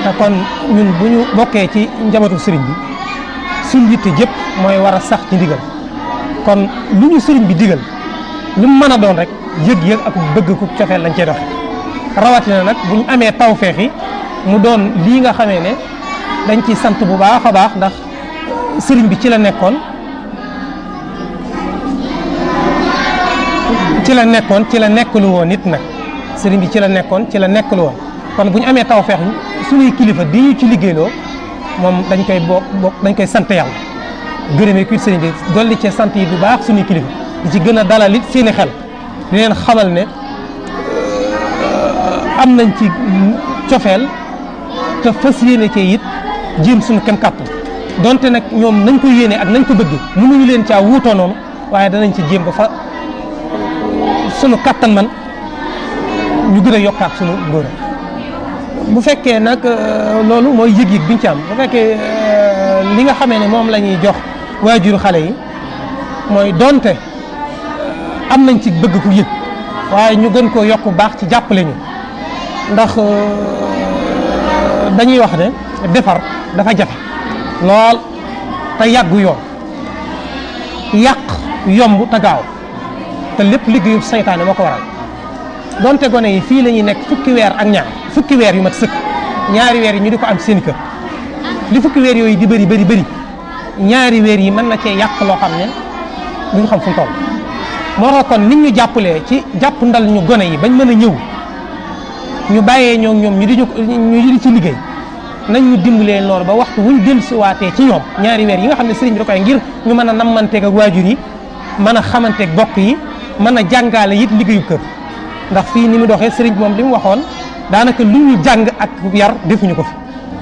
te kon ñun bu ñu bokkee ci njabootu sëriñ bi suñ yitte jëpp mooy war a sax ci ndigal kon lu ñu sëriñ bi digal lu mu mën a doon rek yëg-yëg ak bëgg ku cofeel lañ cey doxe rawatina nag bu ñu amee tawfeex yi mu doon lii nga xamee ne dañ ci sant bu baax a baax ndax sëriñ bi ci la nekkoon ci la nekkoon ci la nekkalu woon nit nag sëriñ bi ci la nekkoon ci la nekkalu woon kon bu ñu amee tawfeex suñuy kilifa di ñu ci liggéeyloo moom dañ koy bokk bokk dañ koy sant yàlla gërëmee kuy sëriñ bi dolli ci sant yi bu baax suñuy kilifa di ci gën a dalal it seeni xel di leen xamal ne am nañ ci cofeel te fas yéene cee it jéem suñu kem kàttan donte nag ñoom nañ ko yéene ak nañ ko bëgg mënuñu leen caa wuutoo noonu waaye danañ ci jéem ba fa sunu kàttan man ñu gën a yokkaat sunu ngóor bu fekkee nag loolu mooy yëg-yëg biñ ci am bu fekkee li nga xamee ne moom la ñuy jox waajuru xale yi mooy donte am nañ ci bëgg ku yëg waaye ñu gën koo yokk baax ci jàppale ñu ndax dañuy wax ne defar dafa jafe lool te yàggu yoon yàq yomb te gaaw te lépp liggéeyu saytaane moo ko waral donte gone yi fii la ñuy nekk fukki weer ak ñaar fukki weer yu mat sëkk ñaari weer yi ñu di ko am seen kër li fukki weer yooyu di bëri bëri bëri ñaari weer yi mën na cee yàq loo xam ne duñ xam fu mu toll moo tax kon nit ñu jàppalee ci jàpp ndal ñu gone yi bañ mën a ñëw ñu bàyyee ñoo ñoom ñu di ñu di ci liggéey nañ ñu dimbalee noonu ba waxtu wuñ dellu si waatee ci ñoom ñaari weer yi nga xam ne sëriñ bi da koy ngir ñu mën a nammanteeg ak waajur yi mën a xamanteeg bokk yi mën a jàngaale it liggéeyu kër ndax fii ni mu doxee sëriñ bi moom li mu waxoon daanaka lu ñu jàng ak yar defuñu ko fi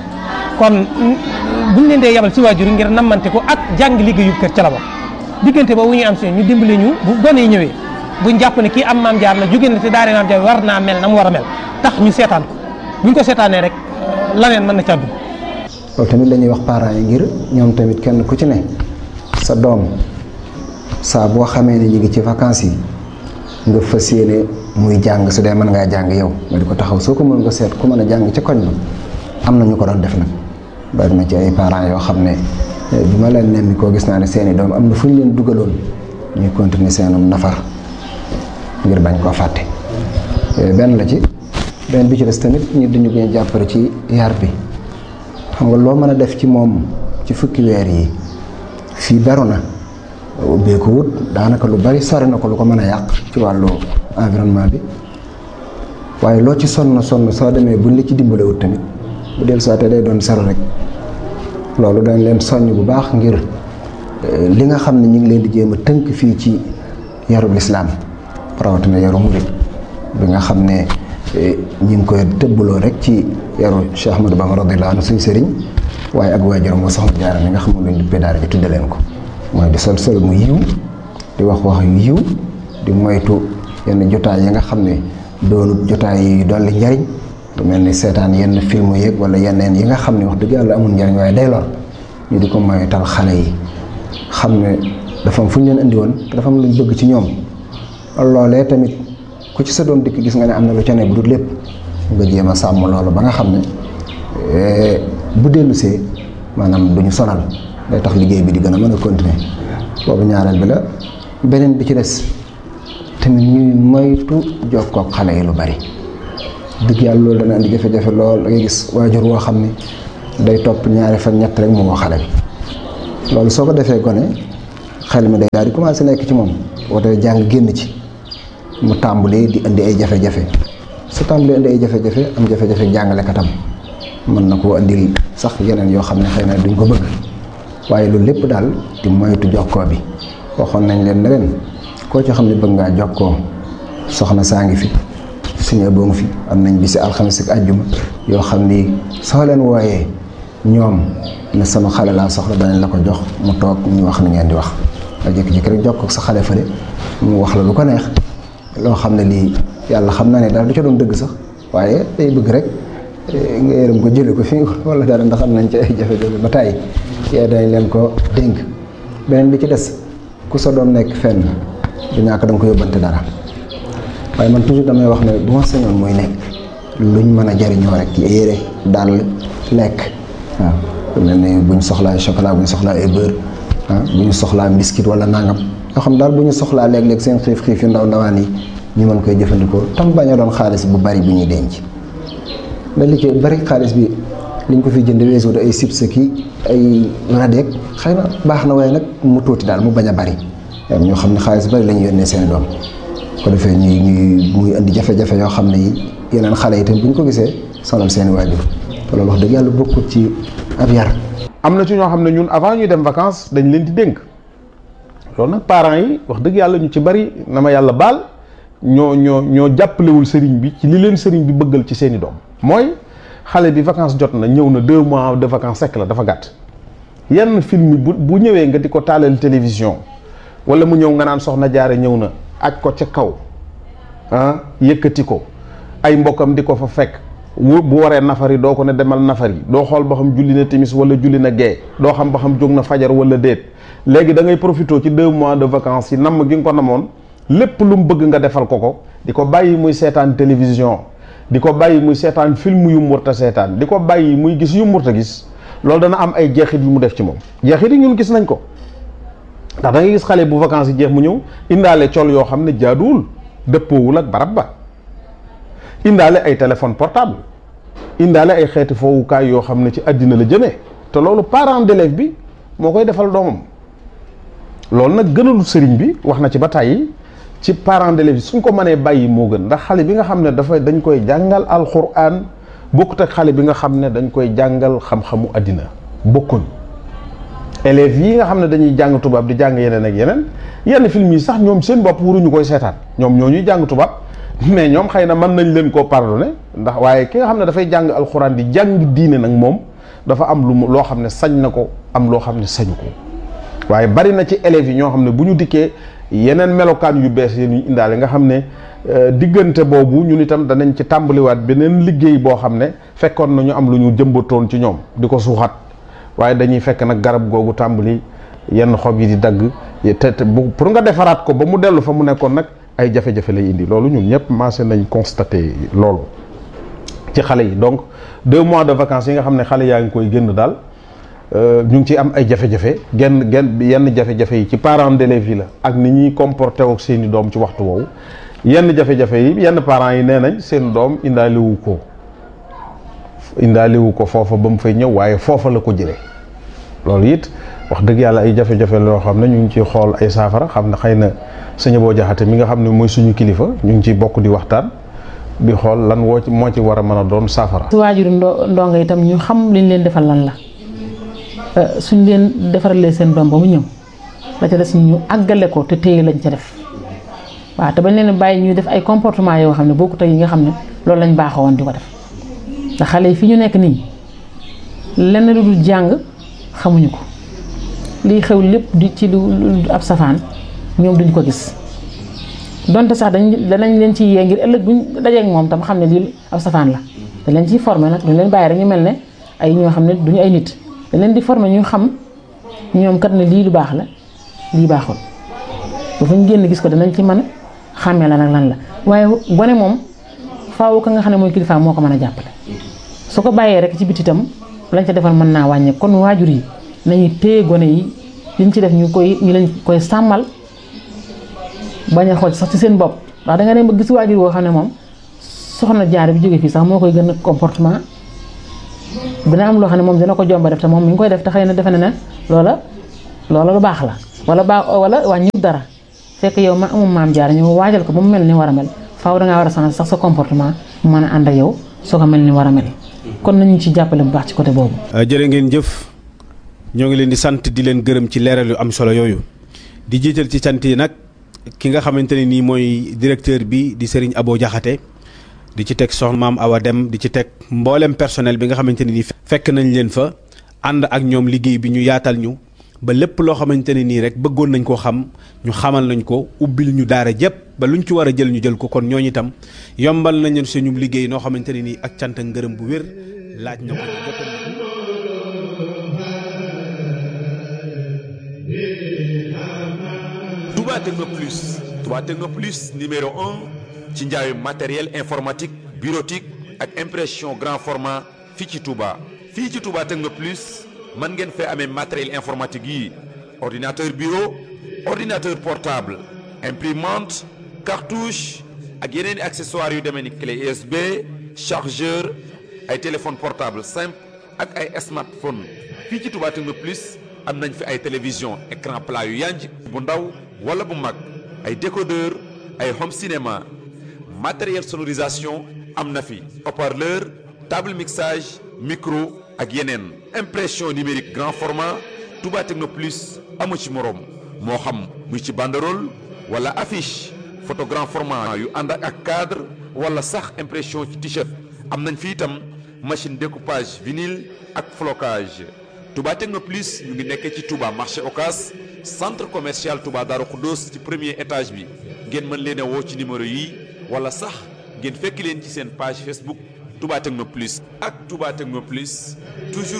kon buñ leen dee yabal ci waajur yi ngir nammante ko ak jàng liggéeyu kër ca la bokk diggante boobu ñuy am si ñu dimbale ñu bu gone yi ñëwee buñ jàpp ne kii am maam jaar la jóge na te daare maam jaar war naa mel na mu war a mel tax ñu seetaan ko buñ ko seetaanee rek laneen mën na ca dugg loolu tamit la ñuy wax parents yi ngir ñoom tamit kenn ku ci ne sa doom saa boo xamee ne ñu ngi ci vacances yi nga fas yéene muy jàng su dee mën ngaa jàng yow nga di ko taxaw soo ko mën nga seet ku mën a jàng ci koñ ba am na ñu ko doon def nag bari na ci ay parents yoo xam ne bi ma leen nemmi koo gis naa ne seeni doom am na fu ñu leen dugaloon ñuy continuer seenum nafar ngir bañ koo fàtte benn la ci benn bi ci des tamit ñu dañu koy jàppale ci yar bi xam nga loo mën a def ci moom ci fukki weer yi fii beru na ubbee ko wut daanaka lu bari sori na ko lu ko mën a yàq ci wàllu environnement bi waaye loo ci sonn sonn soo demee buñ la ci dimbale wut tamit bu dellu saa te day doon sero rek loolu dañ leen soññ bu baax ngir li nga xam ne ñu ngi leen di jéem a tënk fii ci yarub lislaam rawatina yaru murit bi nga xam ne ñi ngi koy tëbbaloo rek ci yaru Cheikh Ahmadou Bamba radiyallahu anhu suñ sëriñ waaye ak waajuram moo soxna Jaara mi nga xam ne luñ duppee daara ji tudde leen ko mooy di sol sol mu yiw di wax wax yu yiw di moytu yenn jotaay yi nga xam ne doonut jotaay yi dolli njariñ lu mel ni seetaan yenn film yeeg wala yeneen yi nga xam ne wax dëgg yàlla amul njariñ waaye day lor ñu di ko moytal xale yi xam ne dafa am fu ñu leen indi woon te dafa am luñ bëgg ci ñoom loolee tamit ku ci sa doom dikk gis nga ne am na lu ca ne bu dul lépp nga jéem a sàmm loolu ba nga xam ne bu dellusee maanaam du ñu sonal day tax liggéey bi di gën a mën a continuer boobu ñaareel bi la beneen bi ci des tamit ñuy moytu jokkoo ak xale yi lu bari dëgg yàlla loolu dana indi jafe-jafe lool da ngay gis waajur woo xam ne day topp ñaari fan ñett rek mu woo xale bi loolu soo ko defee gone xel mi day daal di commencé nekk ci moom woote jàng génn ci mu tàmbalee di indi ay jafe-jafe su tàmbalee indi ay jafe-jafe am jafe-jafe jàngalekatam mën na koo indil sax yeneen yoo xam ne xëy na duñ ko bëgg waaye loolu lépp daal di moytu jokkoo bi waxoon nañ leen ne leen koo ci xam ne bëgg ngaa jokkoo soxna saa ngi fi suñu boo ngi fi am nañ bisi alxames ak àjjuma yoo xam ni soo leen wooyee ñoom ne sama xale laa soxla danañ la ko jox mu toog ñu wax ni ngeen di wax nga jékki-jékki rek jokkoo ak sa xale fële mu wax la lu ko neex loo xam ne lii yàlla xam na ne dara du ca doon dëgg sax waaye day bëgg rek nga yërëm ko jële ko fii wala dara ndax am nañ ci ay jafe-jafe ba tàyyi yee dañ leen ko dénk beneen bi ci des ku sa doom nekk fenn du ñàkk da nga ko yóbbante dara waaye man toujours damay wax ne bu ma sañoon muy nekk luñ mën a jariñoo rek yére dàll lekk waaw lu mel ne bu ñu soxlaa chocolat bu ñu soxlaa ay beurre ah bu ñu soxlaa biscuit wala nangam yoo xam daal bu ñu soxlaa léeg-léeg seen xiif xiif yu ndaw ndawaan yi ñu mën koy jëfandikoo tam bañ a doon xaalis bu bari bu ñuy denc da li ci bari xaalis bi liñ ko fi jënd weesu ay chips ki ay radeek xëy na baax na waaye nag mu tuuti daal mu bañ a bari ñoo xam ne xaalis bari la ñu yónnee seen doom ko defee ñuy ñuy muy indi jafe-jafe yoo xam ne yi yeneen xale yi tamit bu ñu ko gisee sonal seen i waajur te loolu wax dëgg yàlla bokkut ci ab yar. am na ci ñoo xam ne ñun avant ñuy dem vacances dañ leen di dénk loolu nag parents yi wax dëgg yàlla ñu ci bari na ma yàlla baal ñoo ñoo ñoo jàppalewul sëriñ bi ci li leen sëriñ bi bëggal ci seen i doom mooy xale bi vacances jot na ñëw na deux mois de vacances sekk la dafa gàtt yenn film bu bu ñëwee nga di ko taalal télévision wala mu ñëw nga naan soxna jaare ñëw na aj ko ca kaw ah yëkkati ko ay mbokkam di ko fa fekk bu bu waree nafari doo ko ne demal nafari doo xool ba xam julli na timis wala julli na gee doo xam ba xam jóg na fajar wala déet léegi da ngay profité ci deux mois de vacances yi namm gi nga ko namoon lépp lu mu bëgg nga defal ko ko di ko bàyyi muy seetaan télévision di ko bàyyi muy seetaan film yu murta seetaan di ko bàyyi muy gis yu murta gis loolu dana am ay jeexit yu mu def ci moom jeexit yi ñun gis nañ ko ndax da ngay gis xale bu vacances yi jeex mu ñëw indaale col yoo xam ne jaaduwul dëppoowul ak barab ba indaale ay téléphone portable indaale ay xeeti foowukaay yoo xam ne ci àddina la jëmee te loolu parent d'élève bi moo koy defal doomam loolu nag gënalu sëriñ bi wax na ci ba tàyyi ci parent d'élève bi suñ ko mënee bàyyi moo gën ndax xale bi nga xam ne dafa dañ koy jàngal alxuraan bokkut ak xale bi nga xam ne dañ koy jàngal xam-xamu àddina bokkuñ élèves yi nga xam ne dañuy jàng tubaab di jàng yeneen ak yeneen yenn film yi sax ñoom seen bopp waruñu koy seetaan ñoom ñoo ñuy jàng tubaab mais ñoom xëy na mën nañ leen koo pardonné ndax waaye ki nga xam ne dafay jàng alxuraan di jàng diine nag moom dafa am lu mu loo xam ne sañ na ko am loo xam ne sañu ko waaye bari na ci élèves yi ñoo xam ne bu ñu dikkee yeneen melokaan yu bees yi ñu indaale nga xam ne diggante boobu ñun itam danañ ci tàmbaliwaat beneen liggéey boo xam ne fekkoon na ñu am lu ñu jëmbatoon ci ñoom di ko suuxat waaye dañuy fekk nag garab googu tàmbali yenn xob yi di dagg te te pour nga defaraat ko ba mu dellu fa mu nekkoon nag ay jafe-jafe lay indi loolu ñun ñëpp commencé nañ constaté loolu ci xale yi donc deux mois de vacances yi nga xam ne xale yaa ngi koy génn daal ñu ngi ciy am ay jafe-jafe genn genn yenn jafe-jafe yi ci parents d'élèves yi la ak ni ñuy comporté ak seeni doom ci waxtu woowu yenn jafe-jafe yi yenn parents yi nee nañ seen doom indaalewu ko indaalewu ko foofa ba mu fay ñëw waaye foofa la ko jëlee loolu it wax dëgg yàlla ay jafe-jafe loo xam ne ñu ngi ciy xool ay saafara xam ne xëy na sëñ boo jaxate mi nga xam ne mooy suñu kilifa ñu ngi ciy bokk di waxtaan di xool lan woo ci moo ci war a mën a doon saafara. su waajuru ndo ndongo itam ñu xam liñ leen defal lan la suñ leen defaralee seen doom ba mu ñëw la ca des ñu àggale ko te téye lañ ca def waaw te bañ leen bàyyi ñuy def ay comportement yoo xam ne bokkut ak yi nga xam ne loolu lañ baaxoo woon di ko def ndax xale yi fi ñu nekk nii lenn lu dul jàng xamuñu ko liy xew lépp di ci lu ab safaan ñoom duñ ko gis donte sax dañ danañ leen ci yee ngir ëllëg buñ dajeek moom tam xam ne lii ab safaan la dañ leen ciy formé nag duñ leen bàyyi rek ñu mel ne ay ñoo xam ne duñu ay nit dañ leen di formé ñu xam ñoom kat ne lii lu baax la lii baaxul ba fu ñu génn gis ko danañ ci mën a xàmmee la nag lan la waaye gone moom faaw ka nga xam ne mooy kilifa moo ko mën a jàppale su ko bàyyee rek ci biti itam lañ ca defal mën naa wàññe kon waajur yi nañu téye gone yi liñ ci def ñu koy ñu leen koy sàmmal bañ a xool sax ci seen bopp ndax da nga dem ba gis waajur woo xam ne moom soxna jaar bi jóge fii sax moo koy gën a comportement dina am loo xam ne moom dina ko jomba def te moom mi ngi koy def te xëy na defe na ne loola loola lu baax la wala baax wala wàññi dara fekk yow ma amum maam jaar ñu waajal ko ba mu mel ni war a mel faaw dangaa war a changer sax sa comportement mu mën a ànd ak yow soo ko mel ni war a mel kon nañu ci jàppale bu baax ci côté boobu. jërë ngeen jëf ñoo ngi leen di sant di leen gërëm ci leeral yu am solo yooyu di jiital ci sant yi nag ki nga xamante ne nii mooy directeur bi di Serigne Abo Diakhaté di ci teg soxna maam Awa Dem di ci teg mboolem personnel bi nga xamante ne nii fekk nañ leen fa ànd ak ñoom liggéey bi ñu yaatal ñu ba lépp loo xamante ne nii rek bëggoon nañ koo xam ñu xamal nañ ko ubbil ñu daara jëpp ba luñ ci war a jël ñu jël ko kon ñooñu itam yombal nañ leen suñu liggéey noo xamante ne nii ak cant ak ngërëm bu wér laaj na ko jotal Touba Techno Plus Touba Techno Plus numéro un ci njaayu matériel informatique bureautique ak impression grand format fii ci Touba. fii ci Touba Techno Plus mën ngeen fee amee matériel informatique yi ordinateur bureau ordinateur portable imprimante cartouche ak yeneen i accessoires yu demee ni clé USB chargeur ay téléphone portable simple ak ay smartphone fii ci Touba Techno Plus am nañ fi ay télévision écran plat yu yanj bu ndaw wala bu mag ay décodeur ay home cinéma matériel sonorisation am na fi haut-parleur table mixage micro ak yeneen impression numérique grand format Touba Techno Plus amu ci moroom moo xam muy ci banderole wala affiche photo grand format yu ànd ak cadre wala sax impression ci t-shirt am nañ fi itam machine découpage vinyle ak flocage Touba Techno Plus ñu ngi nekkee ci Touba marché Ocas centre commercial Touba Darou Khoudoss ci premier étage bi ngeen mën leen a woo ci numéro yi wala sax ngeen fekk leen ci seen page Facebook Touba Techno Plus ak Touba Techno Plus toujours